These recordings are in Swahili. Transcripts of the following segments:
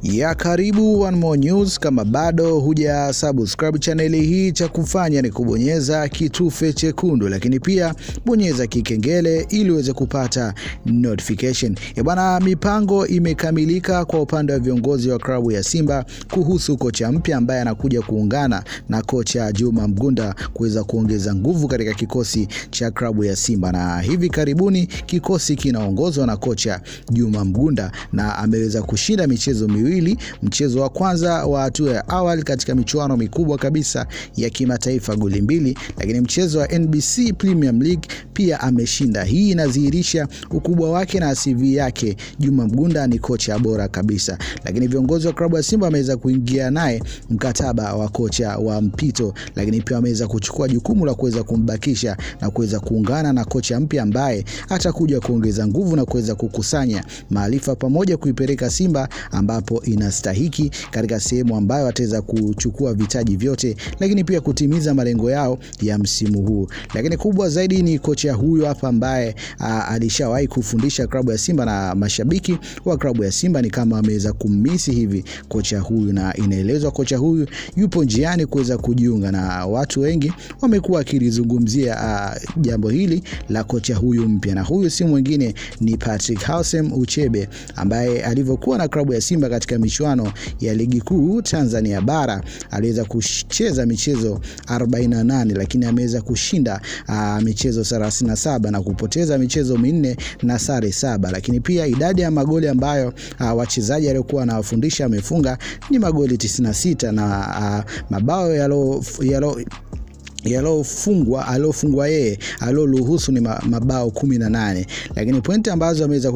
ya karibu One More News. Kama bado huja subscribe chaneli hii, cha kufanya ni kubonyeza kitufe chekundu, lakini pia bonyeza kikengele ili uweze kupata notification. E bwana, mipango imekamilika kwa upande wa viongozi wa klabu ya Simba kuhusu kocha mpya ambaye anakuja kuungana na kocha Juma Mgunda kuweza kuongeza nguvu katika kikosi cha klabu ya Simba, na hivi karibuni kikosi kinaongozwa na kocha Juma Mgunda na ameweza kushinda michezo miwili. Mchezo wa kwanza wa hatua ya awali katika michuano mikubwa kabisa ya kimataifa goli mbili, lakini mchezo wa NBC Premium League pia ameshinda. Hii inadhihirisha ukubwa wake na CV yake. Juma Mgunda ni kocha bora kabisa, lakini viongozi wa klabu ya Simba wameweza kuingia naye mkataba wa kocha wa mpito, lakini pia wameweza kuchukua jukumu la kuweza kumbakisha na kuweza kuungana na kocha mpya ambaye atakuja kuongeza nguvu na kuweza kukusanya maarifa pamoja kuipeleka Simba ambapo inastahiki katika sehemu ambayo wataweza kuchukua vitaji vyote, lakini pia kutimiza malengo yao ya msimu huu. Lakini kubwa zaidi ni kocha huyo hapa ambaye alishawahi kufundisha klabu ya Simba na mashabiki wa klabu ya Simba ni kama ameweza kummisi hivi kocha huyu, na inaelezwa kocha huyu yupo njiani kuweza kujiunga, na watu wengi wamekuwa wakilizungumzia uh, jambo hili la kocha huyu mpya, na huyu si mwingine ni Patrick Hausem Uchebe ambaye alivyokuwa na klabu ya Simba katika michuano ya ligi kuu Tanzania bara aliweza kucheza michezo 48 lakini ameweza kushinda uh, michezo 37 na kupoteza michezo minne na sare saba, lakini pia idadi ya magoli ambayo uh, wachezaji aliokuwa anawafundisha amefunga ni magoli 96 na uh, mabao yalo, yalo yalofungwa aliofungwa yeye alioruhusu ni mabao kumi na nane, lakini pointi ambazo ameweza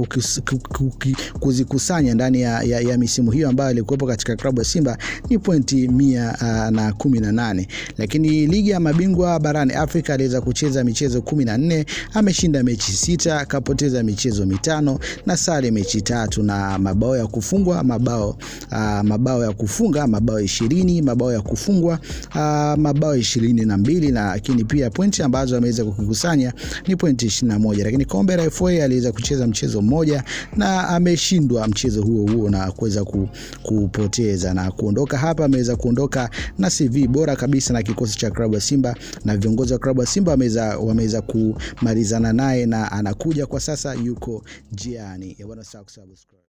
kuzikusanya ndani ya, ya, ya misimu hiyo ambayo alikuwepo katika klabu ya Simba ni pointi mia uh, na kumi na nane. Lakini ligi ya mabingwa barani Afrika aliweza kucheza michezo kumi na nne, ameshinda mechi sita, akapoteza michezo mitano na sare mechi tatu, na mabao ya kufungwa mabao uh, mabao ya kufunga mabao ishirini, mabao ya kufungwa uh, mabao ishirini na mbili lakini pia pointi ambazo ameweza kukusanya ni pointi 21, lakini kombe la FA aliweza kucheza mchezo mmoja na ameshindwa mchezo huo huo na kuweza kupoteza na kuondoka hapa. Ameweza kuondoka na CV bora kabisa na kikosi cha klabu ya Simba, na viongozi wa klabu ya Simba wameweza wameweza kumalizana naye na anakuja kwa sasa, yuko njiani.